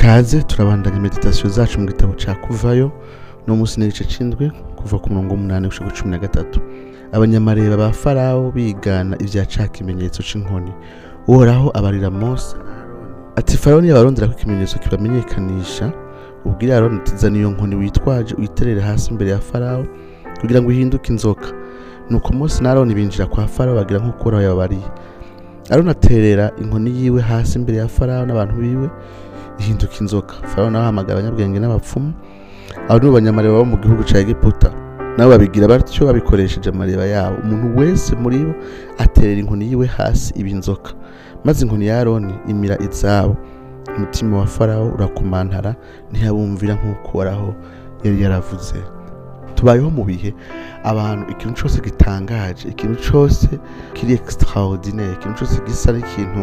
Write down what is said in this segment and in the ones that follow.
kaze turabandanya meditasiyo zacu mu gitabo cya kuvayo no munsi n'igice c'indwi kuva ku murongo w'umunani gushika cumi na gatatu abanyamareba ba farawo bigana ivya ca kimenyetso c'inkoni uhoraho abarira mose na Aroni ati farawo niyabarondera ko ikimenyetso kibamenyekanisha ubwire aroni ati zana iyo nkoni witwaje uyiterere hasi imbere ya farawo kugira ngo ihinduke inzoka nuko mose na aroni binjira kwa farawo bagira nk'uko uhoraho yababariye aroni aterera inkoni yiwe hasi imbere ya farawo n'abantu biwe ihinduka inzoka farawo nawe ahamagara abanyabwenge n'abapfumu abo nibo banyamareba bo mu gihugu ca egiputa nabo babigira batyo babikoresheje amareba yabo umuntu wese muri bo aterera inkoni yiwe hasi iba inzoka maze inkoni ya aroni imira izabo umutima wa farawo urakumantara ntiyabumvira nk'uko uhoraho yari yaravuze tubayeho mu bihe abantu ikintu cyose gitangaje ikintu cyose kiri extraordinaire ikintu cyose gisa n'ikintu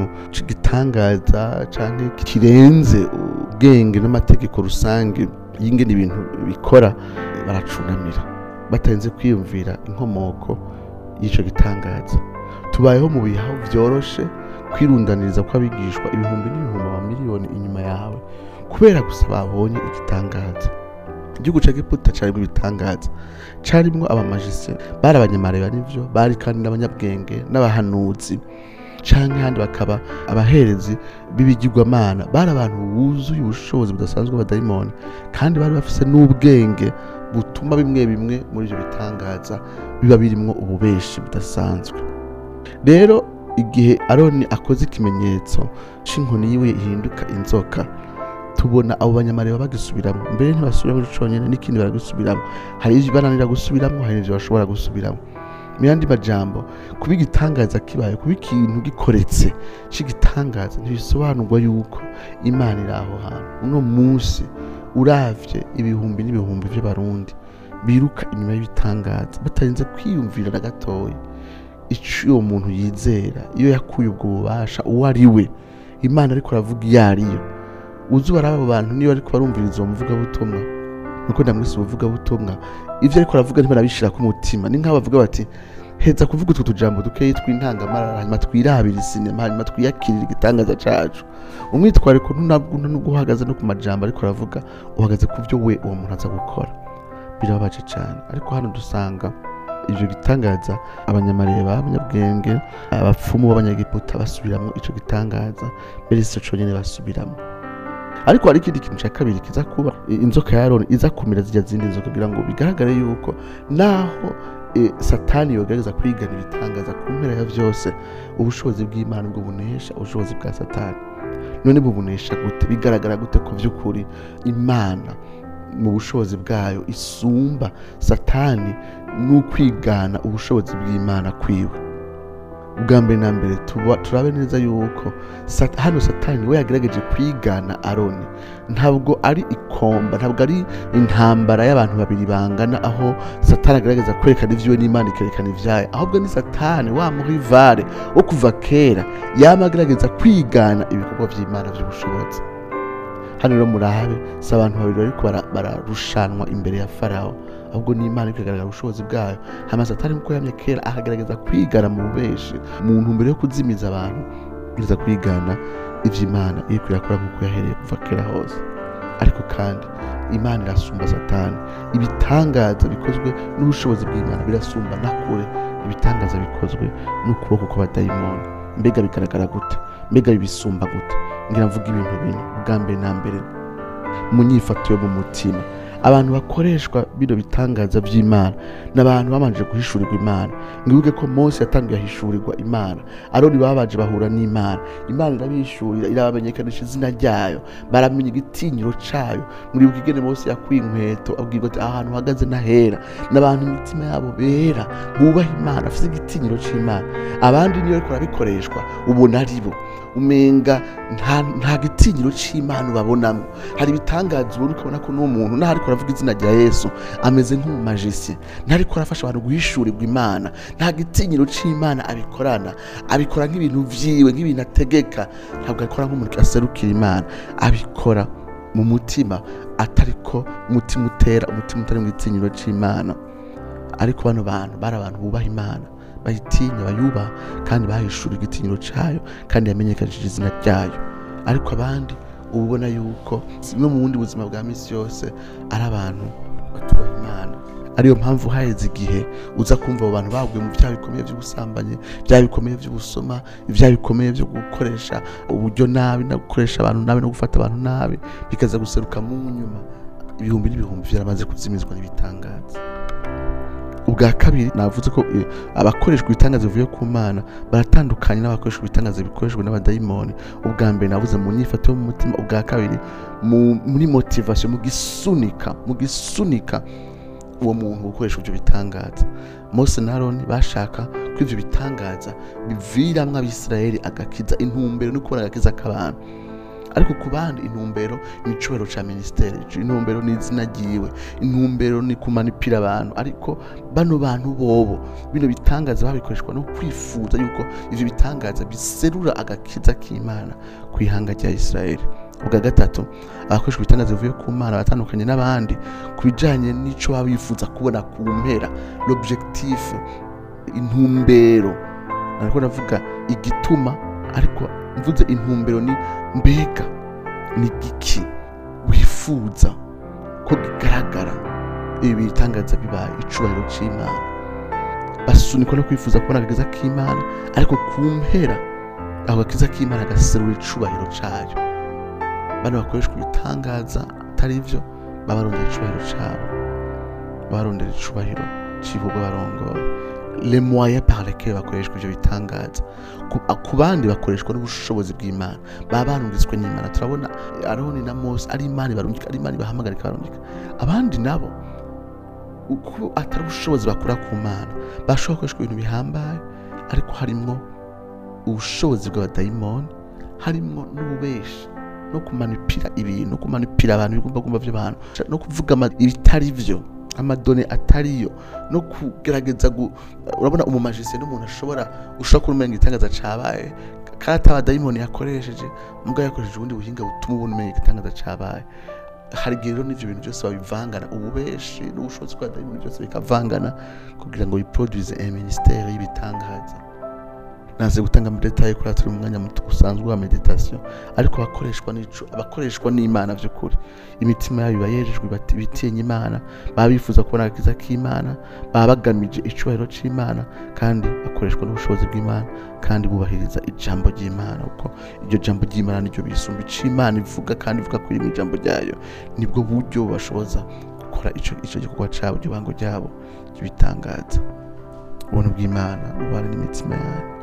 gitangaza cyangwa kirenze ubwenge n'amategeko rusange y'ingene ibintu bikora baracunamira batarinze kwiyumvira inkomoko y'icyo gitangaza tubayeho mu bihe aho byoroshe kwirundaniriza kw'abigishwa ibihumbi n'ibihumbi amamiliyoni inyuma yawe kubera gusa babonye igitangaza igihugu cya giputa cyarimo ibitangaza cyarimo abamajise bari abanyamareba nivyo bari kandi n'abanyabwenge n'abahanuzi canke handi bakaba abaherezi b'ibigirwamana bari abantu buzuye ubushobozi budasanzwe b'abadayimoni kandi bari bafise n'ubwenge butuma bimwe bimwe muri ivyo bitangaza biba birimwo ububeshi budasanzwe rero igihe aroni akoze ikimenyetso c'inkoni yiwe ihinduka inzoka tubona abo banyamareba bagisubiramo mbere ntibasubira muri conyene n'ikindi baragisubiramo hari ivyo bananira gusubiramo hari n'ivyo bashobora gusubiramo mu yandi majambo kuba igitangaza kibaye kuba ikintu gikoretse c'igitangaza ntibisobanurwa yuko imana iri aho hantu uno munsi uravye ibihumbi n'ibihumbi vy'abarundi biruka inyuma y'ibitangaza batarinze kwiyumvira na gatoya ico uwo muntu yizera iyo yakuye ubwo bubasha uwo ari we imana ariko aravuga iyo ariyo uzi baraba abo bantu niyo ariko barumviriza uwo muvugabutumwa nuko ndamwise ubuvugabutumwa ivyo ariko aravuga ntibarabishira ku mutima ni nk'aho bavuga bati heza kuvuga utwo tujambo dukeyi tw'intangamarara hanyuma twirabira isinema hanyuma twiyakirira igitangaza cacu umwitwariko ntunabwo nubwo uhagaze no ku majambo ariko aravuga uhagaze ku vyo we uwo muntu aza gukora birababaje cane ariko hano dusanga ivyo gitangaza abanyamareba abanyabwenge abapfumu b'abanyagiputa basubiramwo ico gitangaza mbere si co conyene basubiramo ariko hari ikindi kintu cya kabiri kiza kuba inzoka ya aroni iza kumira zijya zindi nzoka kugira ngo bigaragare yuko naho e, satani yogerageza kwigana ibitangaza ku mpera ya vyose ubushobozi bw'imana bwo bunesha ubushobozi bwa satani none bubunesha gute bigaragara gute ko vy'ukuri imana mu bushobozi bwayo isumba satani n'ukwigana ubushobozi bw'imana kwiwe ubwa mbere na mbere tuba- turabe neza yuko sat- hano satani we yagerageje kwigana aroni ntabwo ari ikomba ntabwo ari intambara y'abantu babiri bangana aho satani agerageza kwerekana ivyiwe n'imana ikerekana ivyayo ahubwo ni satani wa muhivare wo kuva kera yama agerageza kwigana ibikorwa vy'imana vy'ubushobozi hano rero murabe si abantu babiri bariko bara- bararushanwa imbere ya farawo ahubwo ni imana iriko iragaragara ubushobozi bwayo hama satani nkuko yamye kera akagerageza kwigana mu bubeshi mu ntumbero yo kuzimiza abantu gerageza kwigana ivy'imana iriko irakora nkuko yahereye kuva kera hose ariko kandi imana irasumba satani ibitangaza bikozwe n'ubushobozi bw'imana birasumba na kure ibitangaza bikozwe n'ukuboko kw'abadayimoni mbega bigaragara gute mbega bibisumba gute ngira mvuga ibintu bine bwa mbere na mbere mu nyifato yo mu mutima abantu bakoreshwa bino bitangaza by'imana ni abantu babanje guhishurirwa imana mwibuke ko mose yatangiye ahishurirwa imana aroni babanje bahura n'imana imana irabishurira irabamenyekanisha izina ryayo baramenya igitinyiro cayo muribuka ingene mose yakuye inkweto abwirwa ati ahantu uhagaze n'ahera n'abantu imitima yabo bera bubaha imana bafite igitinyiro c'imana abandi niyo ariko barabikoreshwa ubona ari bo umenga nta, nta gitinyiro c'imana ubabonamo hari ibitangaza ubona ukabona ko n'uwo muntu naho ariko aravuga izina rya yesu ameze nk'umumajisi ntariko arafasha abantu guhishurirwa imana nta gitinyiro c'imana abikorana abikora nk'ibintu vyiwe nk'ibintu ategeka ntabwo abikora nk'umuntu aserukira imana abikora mu mutima atariko umutima utera umutima utari mu gitinyiro c'imana ariko bano bantu bari abantu bubaha imana bayitinya bayubaha kandi bahishura igitinyiro cayo kandi yamenyekanishije izina ryayo ariko abandi uba ubona yuko no mu bundi buzima bwa minsi yose ari abantu batubaha imana ariyo mpamvu haheze igihe uza kumva abo bantu baguye mu byaha bikomeye by'ubusambanyi ibyaha bikomeye by'ubusoma ibyaha bikomeye byo gukoresha uburyo nabi no gukoresha abantu nabi no gufata abantu nabi bikaza guseruka mu nyuma ibihumbi n'ibihumbi byaramaze kuzimizwa n'ibitangaza ubwa kabiri navuze ko eh, abakoreshwa ibitangaza bivuye ku mana baratandukanye n'abakoreshwa ibitangaza bikoreshwa n'abadayimoni ubwa mbere navuze mu nyifato yo mu mutima ubwa kabiri mu- muri motivation mu gisunika mu gisunika uwo muntu gukoresha ibyo bitangaza mose na aroni bashaka ko ibyo bitangaza biviramwo abisirayeli agakiza intumbero no kubona agakiza k'abantu ariko ku bandi intumbero ni icubahiro ca minisiteri intumbero ni izina ryiwe intumbero ni kumanipira abantu ariko bano bantu bobo bino bitangaza babikoreshwa no kwifuza yuko ivyo bitangaza biserura agakiza k'imana ku ihanga rya isirayeli ubwa gatatu abakoresha ibitangaza bivuye ku mana batandukanye n'abandi ku bijanye n'ico baba bifuza kubona ku mpera l'objectif intumbero nariko ndavuga igituma ariko mvuze intumbero ni mbega ni giki wifuza ko kigaragara ibi bitangaza bibaye icubahiro c'imana basunikwa no kwifuza kubona agakiza k'imana ariko ku mpera ako gakiza k'imana gaserura icubahiro cayo bano bakoreshwa ibitangaza atari byo baba barondera icubahiro cabo baba barondera icubahiro c'ibikorwa barongoye le moyen par lesquels bakoreshwa ivyo bitangaza ku, ku bandi bakoreshwa n'ubushobozi bw'imana baba barungitswe n'imana turabona aroni na mose ari imana ibarungika ari imana ibahamagarika barungika abandi nabo uko atari ubushobozi bakura ku mana bashobora gukoreshwa ibintu bihambaye ariko harimwo ubushobozi bw'abadayimoni harimwo n'ububeshi no kumanipira ibintu no kumanipira abantu ibigomba kumva by'abantu no kuvuga ama- ibitari byo amadone atariyo no kugerageza gu, urabona umumajisiye n'umuntu ashobora ushobora kubona umenga igitangaza cabaye kandi ataba dayimoni yakoresheje mbwa yakoresheje ubundi buhinga butuma ubona umenga igitangaza cabaye hari igihe rero n'ivyo bintu byose babivangana ububeshi n'ubushobozi bwa dayimoni byose bikavangana kugira ngo biproduise un ministère y'ibitangaza naze gutanga muri detaye kuri turi mu mwanya muto usanzwe wa meditation ariko abakoreshwa n'ico abakoreshwa n'imana by'ukuri imitima yabo iba yerejwe bati- bitinya imana baba bifuza kubona agakiza k'imana baba bagamije icubahiro c'imana kandi bakoreshwa n'ubushobozi bw'imana kandi bubahiriza ijambo ry'imana kuko iryo jambo ry'imana niryo bisumba ic'imana ivuga kandi ivuga kuri mu ijambo ryayo nibwo buryo bashoboza gukora ico ico gikorwa cabo iryo bango ryabo ry'ibitangaza ubuntu bw'imana bubane n'imitima yanyu